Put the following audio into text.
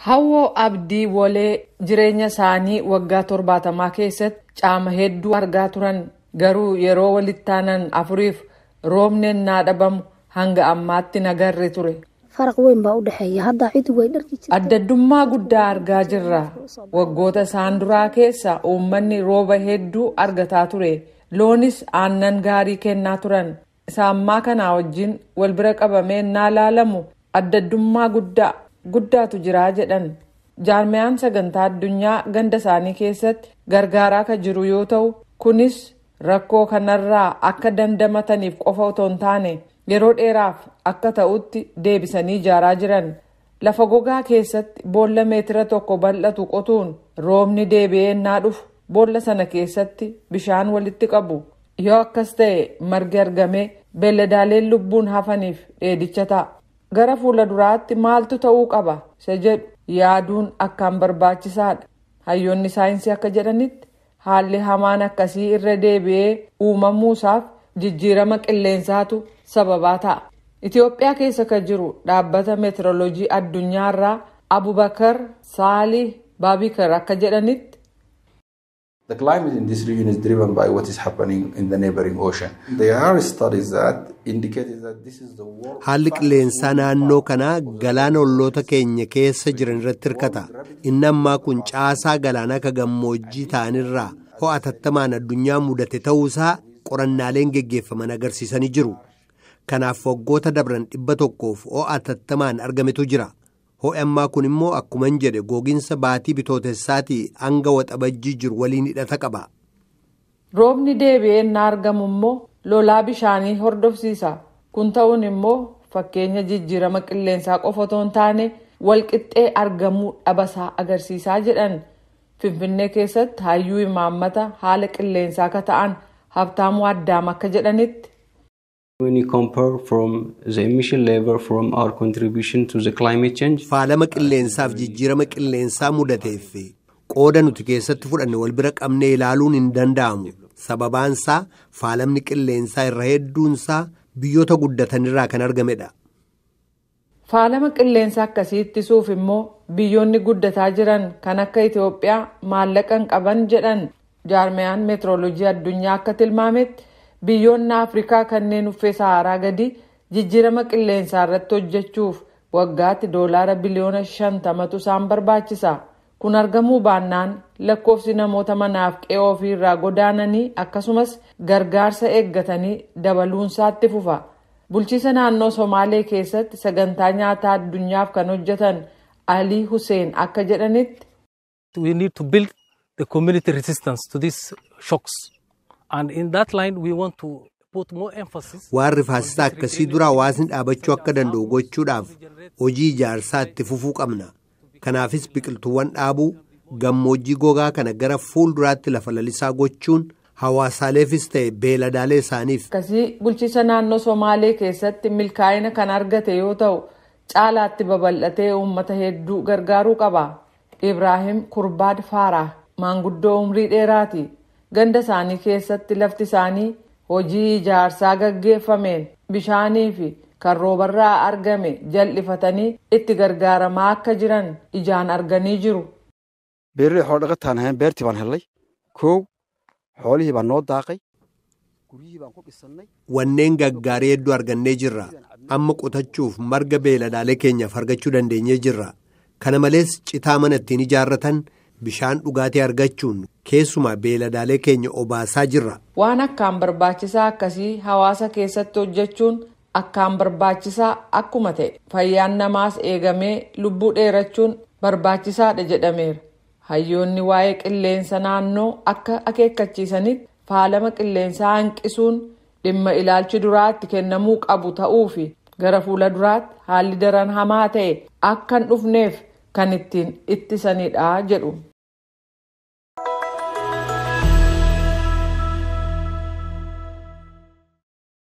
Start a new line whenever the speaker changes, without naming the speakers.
Hawwoo Abdii Wolee jireenya isaanii waggaa torbaatamaa keessatti caama hedduu argaa turan garuu yeroo walitti aanan afuriif roobni ennaa dhabamu hanga ammaatti nagarre ture.
faraq weyn baa u dhexeeya hadda cidi way dharki jirta
Addaddummaa guddaa argaa jirra. Waggoota isaan duraa keessa uummanni rooba hedduu argataa ture. Loonis aannan gaarii kennaa turan. Isa ammaa kanaa wajjin wal bira qabamee ennaa laalamu addaddummaa guddaa guddaatu jiraa jedhan. Jaarmiyaan sagantaa addunyaa ganda isaanii keessatti gargaaraa kan jiru yoo ta'u kunis rakkoo kanarraa akka dandamataniif qofa otoo hin taane yeroo dheeraaf akka ta'utti deebisanii ijaaraa jiran. Lafa gogaa keessatti boolla meetira tokko bal'atu qotuun roobni deebi'ee ennaa dhufu boolla sana keessatti bishaan walitti qabu. Yoo akkas ta'e margi argamee beelladaaleen lubbuun hafaniif dheedicha ta'a. Gara fuula duraatti maaltu ta'uu qaba isa jedhu yaaduun akkaan barbaachisaadha. Hayyoonni saayinsii akka jedhanitti haalli hamaan akkasii irra deebi'ee uumamuusaaf jijjiirama qilleensaatu sababaa ta'a. Itoophiyaa keessa kan jiru dhaabbata meetiroloojii addunyaarraa Abubakar Saalih Baabikar akka jedhanitti
The climate in this region is driven by what is happening in the neighboring ocean. There are studies that indicate that this is the world.
Haalli qilleensaa naannoo kanaa galaana olloota keenya keessa jiran irratti hirkata. Inni ammaa kun caasaa galaanaa ka gammoojjii ta'anirraa ho'a tattamaan addunyaa mudate ta'uusaa qorannaaleen geggeeffaman agarsiisanii jiru. Kanaaf waggoota dabran dhibba tokkoof ho'a tattamaan argametu jira. Ho'i ammaa kun immoo akkuman jedhe gogiinsa baatii bitootessaatii hanga waxabajjii jiru waliin hidhata qaba.
roobni deebi'ee ennaa argamu immoo lolaa bishaanii hordofsiisa. Kun ta'uun immoo fakkeenya jijjiirama qilleensaa qofa otoo hin taane walqixxee argamuu dhabasaa agarsiisaa jedhan. Finfinnee keessatti hayyuu imaammata haala qilleensaa akka ta'an Habtaamuu Addaam akka jedhanitti.
When you compare from the emission level from our contribution to the climate change,
Faalama qilleensaaf jijjiirama qilleensaa mudateef qooda nuti keessatti fudhanne wal bira qabnee ilaaluun hin danda'amu. Sababaansaa faalamni qilleensaa irra hedduunsaa biyyoota guddatanirraa kan argamedha.
Faalama qilleensa akkasii ittisuuf immoo biyyoonni guddataa jiran kan akka Itoophiyaa maallaqa hin qaban jedhan jaarmiyaan meetiroloojii addunyaa akka tilmaametti biyyoonni Afrikaa kanneen uffee Saharaa gadi jijjiirama qilleensaa irratti hojjechuuf waggaatti doolaara biliyoona shantamatu isaan barbaachisa. Kun argamuu baannaan lakkoofsi namoota manaaf qe'ee ofii irraa godaananii akkasumas gargaarsa eeggatanii dabaluunsaatti fufa. Bulchiisa naannoo Somaalee keessatti sagantaa nyaataa addunyaaf kan hojjetan Alii Hussein akka jedhanitti
we need to build the community resistance to these shocks. And in that line, we want to put more emphasis.
Waan rifaasisaa akkasii dura hawaasni dhaabachuu akka danda'u gochuudhaaf hojii ijaarsaa itti fufuu qabna. Kanaafis biqiltuuwwan dhaabuu gammoojjii gogaa kana gara fuulduraatti lafa lalisaa gochuun hawaasaaleefis ta'e beeladaalee isaaniif
akkasii bulchiisa naannoo Somaalee keessatti milkaa'ina kan argate yoo ta'u caalaatti babal'atee uummata hedduu gargaaruu qaba. Ibraahim Kurbaad Faaraa maanguddoo umrii dheeraati. Ganda isaanii keessatti lafti isaanii hojii ijaarsaa gaggeeffameen bishaanii fi kan roobarraa argame jal'ifatanii itti gargaaramaa akka jiran ijaan arganii jiru.
beeraley xoolo dhaqataan ahayn beertii baan helnay kow xoolihii baan noo daaqay guryihii baan ku dhisannay
wanneen gaggaarii hedduu argannee jirra. Amma qotachuuf marga beeladaalee keenyaaf argachuu dandeenyee jirra. Kana malees citaa mana ittiin ijaarratan bishaan dhugaatii argachuun keessumaa beeladaalee keenya obaasaa jirra.
Waan akkaan barbaachisaa akkasii hawaasa keessatti hojjechuun akkaan barbaachisaa akkuma ta'e fayyaan namaas eegamee lubbuu dheerachuun barbaachisaadha jedhameera. Hayyoonni waa'ee qilleensa naannoo akka akeekkachiisanitti faalama qilleensaa hanqisuun dhimma ilaalchi duraatti kennamuu qabu ta'uu fi gara fuula duraatti haalli daran hamaa ta'e akka hin dhufneef kan ittiin ittisanidha jedhu.